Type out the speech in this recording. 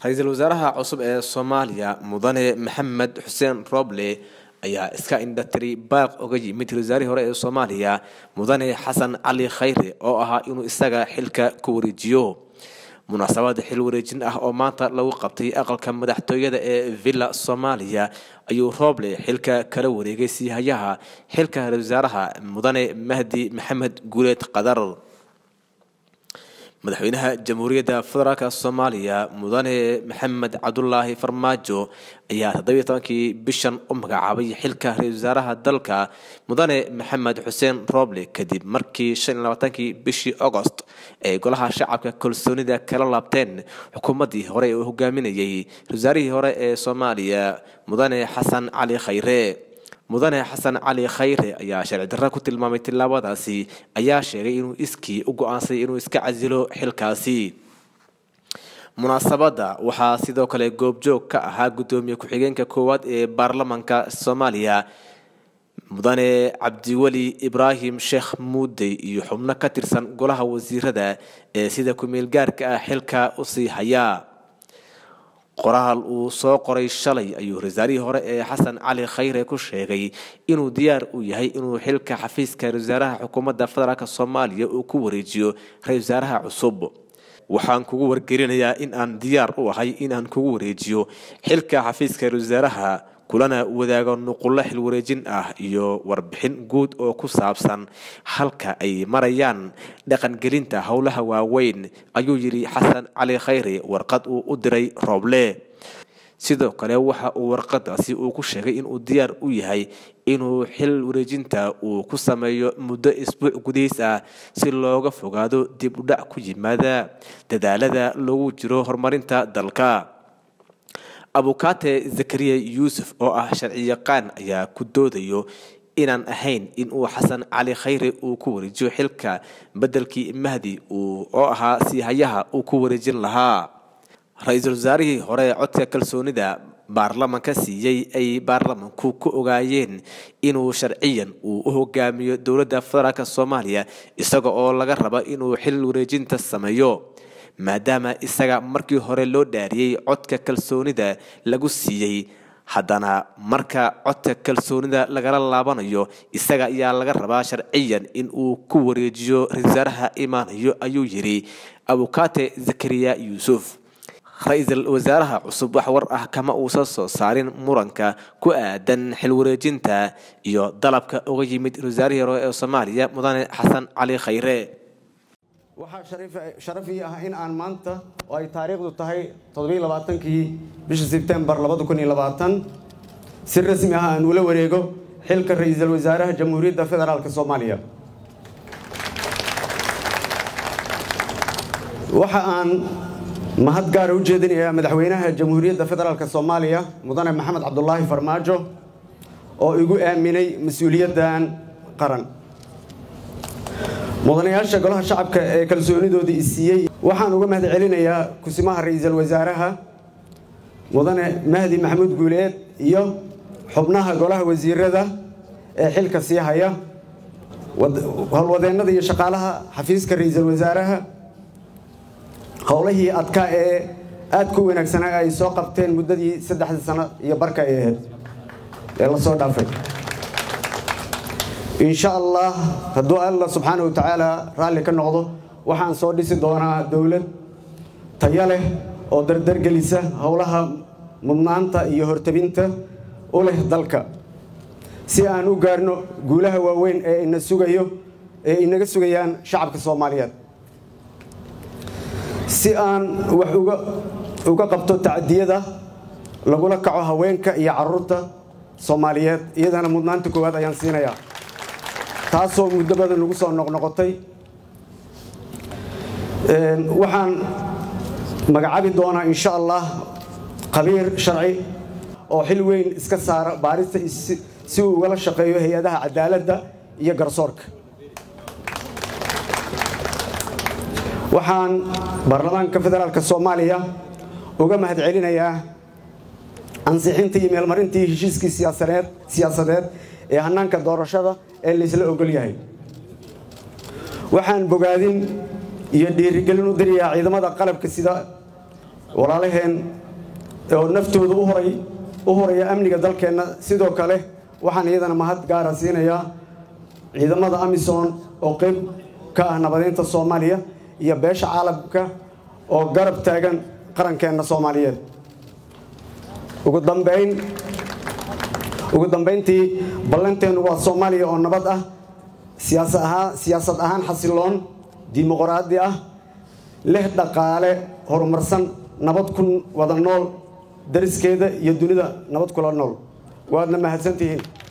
ra-iisul wasaaraha cusub ee soomaaliya mudane maxamed xuseen roble ayaa iska indhatiri baaq oga yimid wasaarihii hore ee soomaaliya mudane xasan cali khayre oo ahaa inuu isaga xilka ku wareejiyo munaasabad xil wareejin ah oo maanta lagu qabtay aqalka madaxtooyada ee villa soomaaliya ayuu roble xilka kala wareegay siihayaha xilka ra-isul wasaaraha mudane mahdi maxamed guuleed qadar madaxweynaha jamhuuriyadda federaalk soomaaliya mudane maxamed cabdulaahi farmaajo ayaa toddobiiy tobankii bishan u magacaabay xilka ra-isul wasaaraha dalka mudane maxamed xuseen roble kadib markii shan iyo labaatankii bishii agost ay golaha shacabka kalsoonida kala laabteen xukuumaddii hore ee uu hogaaminayay ra-isul wasaarihii hore ee soomaaliya mudane xasan cali khayre mudane xasan cali khayre ayaa sharci darra ku tilmaamay tillaabadaasi ayaa sheegay inuu iskii u go-aansay inuu iska casilo xilkaasi munaasabadda waxaa sidoo kale goobjoog ka ahaa guddoomiye ku-xigeenka koowaad ee baarlamanka soomaaliya mudane cabdiweli ibraahim sheekh muudey iyo xubno ka tirsan golaha wasiirada ee sida ku-meel gaarka ah xilka usii hayaa qoraal uu soo qoray shalay ayuu rasaarihii hore ee xasan cali khayre ku sheegay inuu diyaar u yahay inuu xilka xafiiska ra-isul wasaaraha xukuumadda federaalk soomaaliya uu ku wareejiyo ra-isul wasaaraha cusub waxaan kugu wargelinayaa in aan diyaar u ahay inaan kugu wareejiyo xilka xafiiska ra-isul wasaaraha kulana wadaago nuqullo xil wareejin ah iyo warbixin guud oo ku saabsan halka ay marayaan dhaqangelinta howlaha waaweyn ayuu yidhi xasan cali khayre warqad uu u diray rooble sidoo kale waxa uu warqadaasi uu ku sheegay inuu diyaar u yahay inuu xil wareejinta uu ku sameeyo muddo isbuuc gudihiis ah si looga fogaado dib u dhac ku yimaada dadaalada lagu jiro horumarinta dalka abukaate zakariya yuusuf oo ah sharciyaqaan ayaa ku doodayo inaan ahayn in uu xasan cali khayre uu ku wareejiyo xilka beddelkii mahdi oo ahaa siihayaha uu ku wareejin lahaa ra-iisul wasaarihii hore ee codka kalsoonida baarlamanka siiyey ay baarlamanku ku ogaayeen inuu sharciyan uu u hogaamiyo dowladda federaalk soomaaliya isaga oo laga raba inuu xil wareejinta sameeyo maadaama isaga markii hore loo dhaariyey codka kalsoonida lagu siiyey haddana marka codka kalsoonida lagala laabanayo isaga ayaa laga rabaa sharciyan in uu ku wareejiyo ra-isul wasaaraha imaanayo ayuu yidhi abukaate zakariya yuusuf ra-iisul wasaaraha cusub wax war ah kama uusan soo saarin muranka ku aadan xil wareejinta iyo dalabka uga yimid ra-isul wasaarihii hore ee soomaaliya mudane xasan cali khayre waxaa sharaf ii ah in aan maanta oo ay taariikhdu tahay toddobailabaatankii bisha sebtembar si rasmi ah aan ula wareego xilka ra-iisul wasaaraha jamhuuriyadda federaalk soomaaliya waxa aan mahad gaara u jeedinayaa madaxweynaha jamhuuriyadda federaalk soomaaliya mudane maxamed cabdulaahi farmaajo oo igu aaminay mas-uuliyaddan qaran mudanayaasha golaha shacabka ee kalsoonidooda i siiyey waxaan uga mahad celinayaa kusimaha ra-iisul wasaaraha mudane mahdi maxamuud guuleed iyo xubnaha golaha wasiirada ee xilka sii haya howlwadeennada iyo shaqaalaha xafiiska ra-iisul wasaaraha howlihii adkaa ee aadka u wanaagsanaa ay soo qabteen muddadii saddexdii sano iyo barka ay ahayd ee lasoo dhaafay insha allah hadduu alla subxaana wa tacaala raalli ka noqdo waxaan soo dhisi doonaa dowlad tayo leh oo dardargelisa howlaha mudnaanta iyo hortabinta u leh dalka si aan u gaarno guulaha waaweyn ee ina sugayo ee inaga sugayaan shacabka soomaaliyeed si aan wax uga qabto tacadiyada lagula kaco haweenka iyo caruurta soomaaliyeed iyadana mudnaanta koowaad ayaan siinayaa taasoo muddo badan lagu soo noqnoqotay waxaan magacaabi doonaa insha allah khabiir sharci oo xil weyn iska saara baarista si uu ugala shaqeeyo hay-adaha cadaaladda iyo garsoorka waxaan baarlamaanka federaalk soomaaliya uga mahad celinayaa ansixintii iyo meelmarintii heshiiskii siyaasadeed ee hanaanka doorashada ee laysla ogol yahay waxaan bogaadin iyo dhiirigelin u dirayaa ciidamada qalabka sida walaalaheen oo naftooda u horay u horaya amniga dalkeenna sidoo kale waxaan iyadana mahad gaara siinayaa ciidamada amisom oo qeyb ka ah nabadeynta soomaaliya iyo beesha caalamka oo garab taagan qarankeenna soomaaliyeed ugu dambeyn ugu dambeyntii ballanteennu waa soomaaliya oo nabad ah siyaasa ahaan siyaasad ahaan xasiloon dimuqraadi ah leh dhaqaale horumarsan nabad ku wada nool dariskeeda iyo dunida nabad kula nool waadna mahadsantihiin